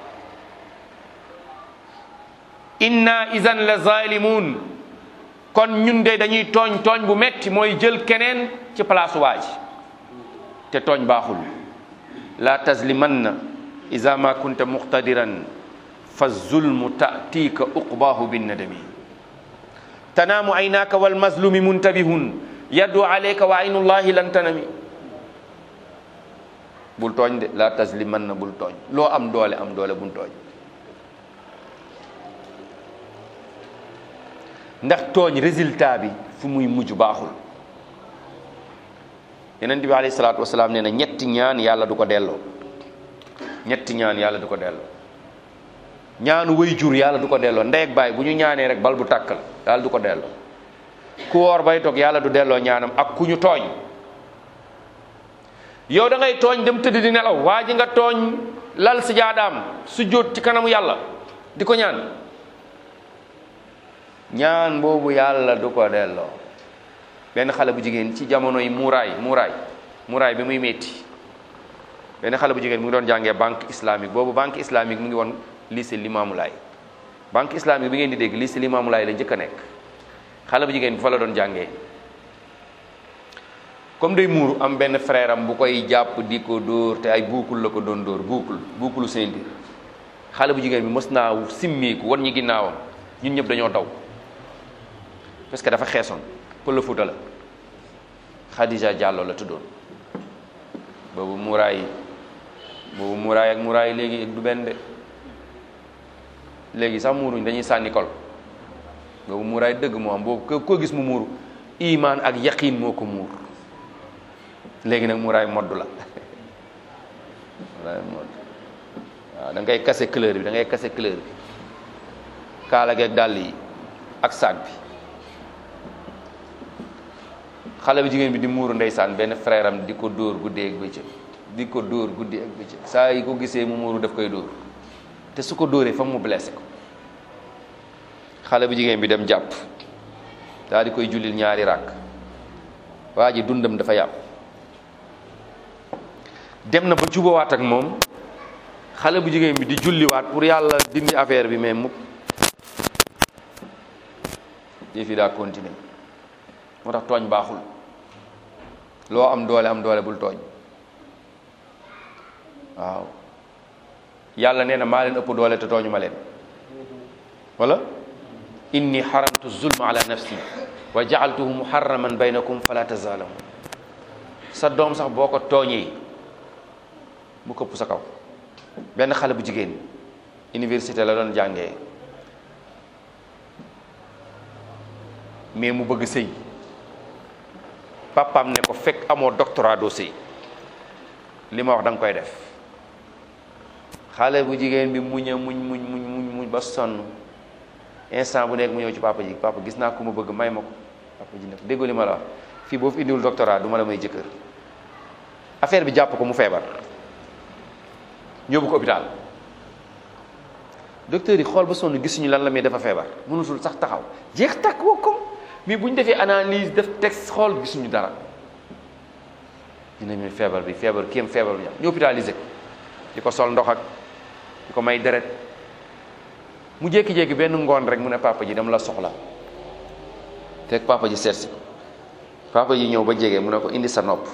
inna izan la zalimun kon ñun de dañuy tooñ tooñ bu metti mooy jël keneen ci place waa ji te tooñ baaxul la tazlimanna iza ma kunta muqtadiran fa zulmu ta'tika uqbahu binnadami tanaamu aynaka wal mazlumi muntabihun yaddu alayka wa aynullahi lan tanami bul tooñ de la tazlimanna bul tooñ loo am doole am doole bul tooñ ndax tooñ résultat bi fu muy mujj baaxul yeneen bi alayhi salaatu wasalaam nee na ñetti ñaan yàlla du ko delloo ñetti ñaan yàlla du ko delloo ñaanu way jur yàlla du ko delloo ndey ak baay bu ñu ñaanee rek bal bu tàkkal yàlla du ko delloo ku woor bay toog yàlla du delloo ñaanam ak ku ñu tooñ yow da ngay tooñ dem tëdd di nelaw waa ji nga tooñ lal si jaadaam su jóot ci kanamu yàlla di ko ñaan ñaan boobu yàlla du ko delloo benn xale bu jigéen ci jamono yi muuraay muuraay muuraay bi muy metti benn xale bu jigéen mu ngi doon jàngee banque islamique boobu banque islamique mu ngi woon lycée Limamoulaye banque islamique bi ngeen di dégg lycée Limamoulaye la njëkk a nekk xale bu jigéen bi fa la doon jàngee comme day muuru am benn frère am bu koy jàpp di ko dóor te ay buukul la ko doon dóor buukul buukulu seenti xale bu jigéen bi mës naa simmeeku wan ñi ginnaawam ñun ñëpp dañoo daw parce que dafa xeesoon pël Fuuta la Khadija Diallo la tuddoon boobu muuraay boobu muuraay ak muuraay léegi du benn de léegi sax muuruñ dañuy sànni kol boobu muuraay dëgg moo am boobu ko koo gis mu muuru imaan ak yaqiin moo ko muur léegi nag muuraay modd la muuraay modd waaw da ngay kase couleur bi da ngay kase couleur bi kaala geeg dàll yi ak saag bi xale bu jigéen bi di muuru ndeysaan benn frère am di ko dóor guddee ak bëccëg di ko dóor guddee ak bëccëg saa yi ko gisee mu muuru daf koy dóor te su ko dóoree fa mu blessé ko xale bu jigéen bi dem jàpp daal di koy jullil ñaari ràkk waa ji dundam dafa yàpp dem na ba jubawaat ak moom xale bu jigéen bi di julliwaat pour yàlla dindi affaire bi mais mukk yëf yi daa continuer moo tax tooñ baaxul loo am doole am doole bul tooñ waaw yàlla nee na maa leen ëpp doole te tooñu ma leen wala inni xaramtu zulma ala nafsi wa jaaltuhu muharraman baynakum fala tazalamu sa doom sax boo ko tooñee mu këpp sa kaw benn xale bu jigéen université la doon jàngee mais mu bëgg sëy papaam ne ko fekk amoo doctorat doo sëy li ma wax da nga koy def xale bu jigéen bi muñ a muñ muñ muñ muñ muñ ba sonn instant bu nekk mu ñëw ci papa ji papa gis naa ku ma bëgg may ma ko papa ji ne ko déggoo li ma la wax fii boo fi indiwul doctorat du ma la may jëkkër affaire bi jàpp ko mu feebar ñóbbu ko hôpital docteur yi xool ba sonn gisuñu lan la mais dafa feebar mënutul sax taxaw jeex takk woo ko mais bu ñu defee analyse def texte xool gisuñu dara dinañu feebar bi feebar kéem feebar bi ñu hôpitalisé ko di ko sol ndox ak di ko may deret mu jékki-jékki benn ngoon rek mu ne papa ji dama la soxla fekk papa ji seet si ko papa ji ñëw ba jege mu ne ko indi sa nopp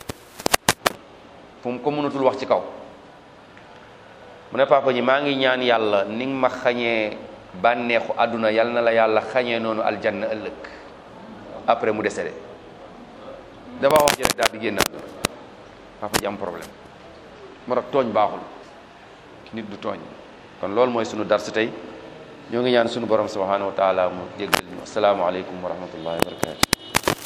fu mu ko mënatul wax ci kaw mu ne papa ji maa ngi ñaan yàlla ni nga ma xañee bànneexu àdduna yal na la yàlla xañee noonu aljanna ëllëg après mu décédé dafa wax ji rek daal di génn àdduna papa ji am problème moo tax tooñ baaxul nit du tooñ kon loolu mooy sunu dars tey ñoo ngi ñaan sunu borom subhanahu wa taala mu jéggal ñu asalaamaaleykum wa rahmatullahi wa barakatu